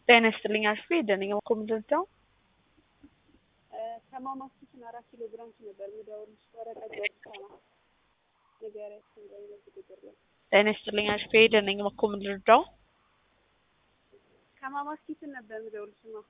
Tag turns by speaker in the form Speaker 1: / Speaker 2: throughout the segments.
Speaker 1: ጤና ይስጥልኝ አሽፌ ደነኛ እኮ ምንድነው
Speaker 2: ከማማስ ኪችን አራት ኪሎ ብራንች ነበር ምደውልሽ ወረቀት ወርሳ ነው ንገሪያችን በይነት ቁጥር ላይ
Speaker 1: ጤና ይስጥልኝ አሽፌ ደነኛ እኮ ምንድነው
Speaker 2: ከማማስ ኪችን ነበር ምደውልሽ ነው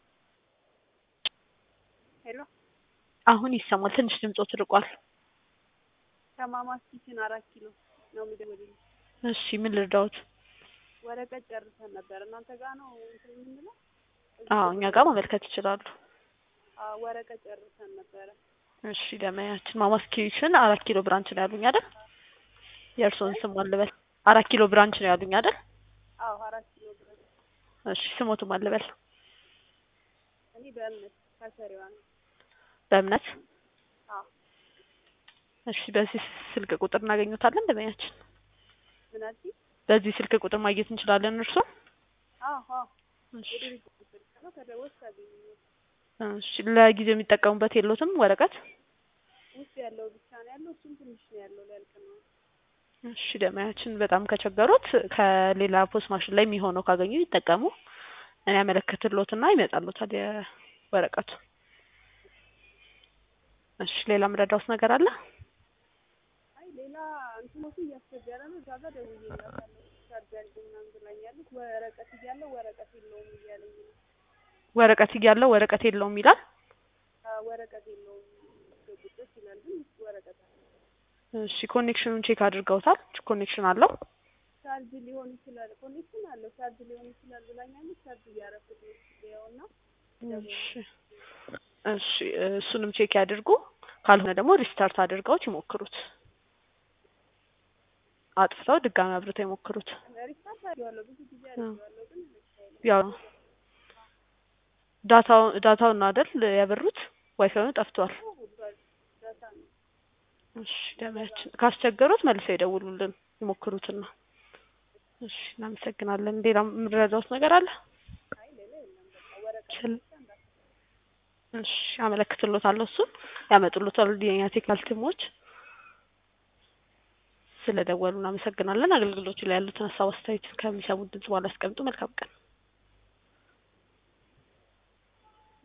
Speaker 2: ሄሎ
Speaker 1: አሁን ይሰማል ትንሽ ድምፆ ትርቋል
Speaker 2: ከማማስ ኪችን አራት ኪሎ ነው ምደውልልሽ
Speaker 1: እሺ ምን ልርዳዎት
Speaker 2: ወረቀት ጨርሰን ነበር እናንተ ጋር ነው እንትን የምንለው
Speaker 1: አዎ እኛ ጋር ማመልከት ይችላሉ
Speaker 2: አዎ ወረቀት ጨርሰን ነበረ
Speaker 1: እሺ ደመያችን ማማስ ኪችን አራት ኪሎ ብራንች ነው ያሉኝ አይደል የእርስዎን ስም አልበል አራት ኪሎ ብራንች ነው ያሉኝ አይደል
Speaker 2: አዎ አራት ኪሎ ብራንች
Speaker 1: እሺ ስሞትም አልበል
Speaker 2: እኔ በእምነት ከሰሪዋ ነው
Speaker 1: በእምነት
Speaker 2: አዎ
Speaker 1: እሺ በዚህ ስልክ ቁጥር እናገኙታለን ደመያችን
Speaker 2: ምን አልሽኝ
Speaker 1: በዚህ ስልክ ቁጥር ማግኘት እንችላለን እርስዎ
Speaker 2: አዎ አዎ
Speaker 1: እሺ
Speaker 2: የድርጅት ስልክ ነው ከደወልሽ ታገኘኛለሽ
Speaker 1: እሺ ለጊዜው የሚጠቀሙበት የለዎትም ወረቀት
Speaker 2: ውስጥ ያለው ብቻ ነው ያለው እሱም ትንሽ ነው ያለው ሊያልቅ ነው
Speaker 1: እሺ ደመያችን በጣም ከቸገሩት ከሌላ ፖስት ማሽን ላይ የሚሆነው ካገኙ ይጠቀሙ እኔ ያመለክትልዎትና ይመጣልዎታል የወረቀቱ እሺ ሌላ ምረዳውት ነገር አለ
Speaker 2: አይ ሌላ እንትኖቹ እያስቸገረ ነው እዛ ጋር ደውዬላታለሁ ቻርጅ አድርጊ ምናምን ብላኛለች ወረቀት እያለው ወረቀት የለውም እያለኝ ነው
Speaker 1: ወረቀት እያለው ወረቀት የለውም ይላል
Speaker 2: አዎ ወረቀት የለውም ቁጥር ይላል ግን ወረቀት አለ
Speaker 1: እሺ ኮኔክሽኑን ቼክ አድርገውታል ኮኔክሽን አለው
Speaker 2: ቻርጅ ሊሆን ይችላል ኮኔክሽን አለው ቻርጅ ሊሆን ይችላል ብላኛለች ቻርጅ እያረኩት ያውና
Speaker 1: እሺ እሺ እሱንም ቼክ ያድርጉ ካልሆነ ደግሞ ሪስታርት አድርገውት ይሞክሩት አጥፍተው ድጋሚ አብርተው ይሞክሩት
Speaker 2: ሪስታርት አድርጌዋለሁ ብዙ ጊዜ አድርጌዋለሁ ግን
Speaker 1: ያው ዳታው ዳታውን አይደል ያበሩት ዋይፋዩን ጠፍቷል
Speaker 2: ዳታ ነው
Speaker 1: እሺ ደመያችን ካስቸገሩት መልሰው ይደውሉልን ይሞክሩትና እሺ እናመሰግናለን ሌላ የምንረዳውት ነገር አለ
Speaker 2: አይ ሌላ የለም በቃ ወረቀት
Speaker 1: ስል- እሺ አመለክትሎታለሁ እሱን ያመጡሎታል የኛ ቴክኒካል ቲሞች ስለደወሉ እናመሰግናለን አገልግሎቱ ላይ ያሉትን ሀሳብ አስተያየት ከሚሰሙት ድምጽ በኋላ ያስቀምጡ መልካም ቀን